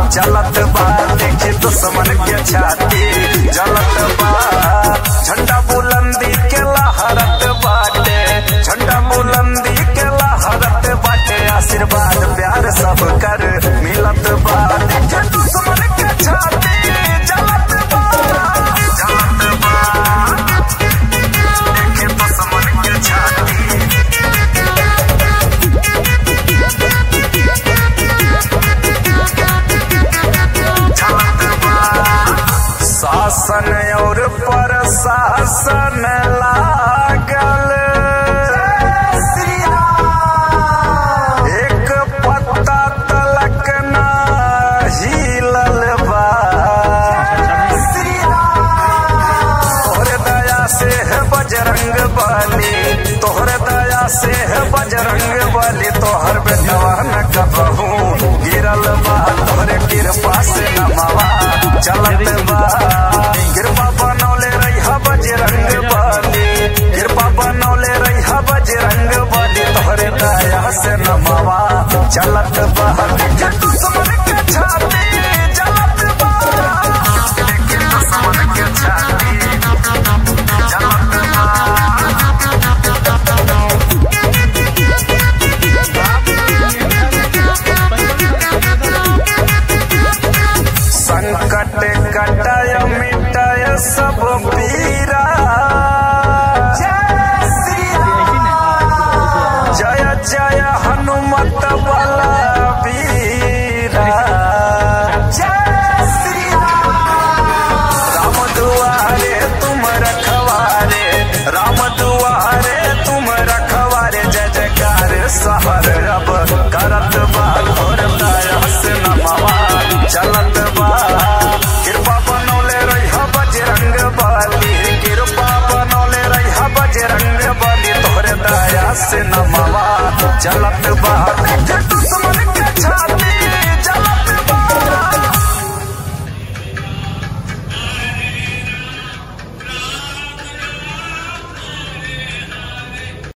चलत बा देखी दुश्मन के छाती जलत बा झंडा बुलंदी के लहरत बाटे झंडा बुलंदी के लहरत बाटे आशीर्वाद प्यार सब कर मिलत बा देखी दुश्मन के छाती जलत बा जलत बा देखी दुश्मन के छाती शासन और प्रशासन लागल एक पत्ता तलक ना हिलल बा तोहरे दया से है बजरंग बली तोहरे दया से है बजरंग बली तोहर बेटवा न कबहू गिरल बा तोहरे कृपा से नमवा चलत बा कृपा बनौले रही बजरंग बली कृपा बनौले रही बजरंग बली तोहरे दया से नमवा चलत बा के दुश्मन के छाती जलत बा के दुश्मन के छाती जलत बा संकट कटय मिटय सब पीरा जय जय हनुमत बल वीरा राम दुआरे तुम रखवारे राम दुआरे तुम रखवारे जय जयकार सहर अब करत बा घोर दया से नमवा चलत बा कृपा बनौले रही बजरंग बली कृपा बनौले रही बजरंग बली तोहरे दया से नमवा चलत बा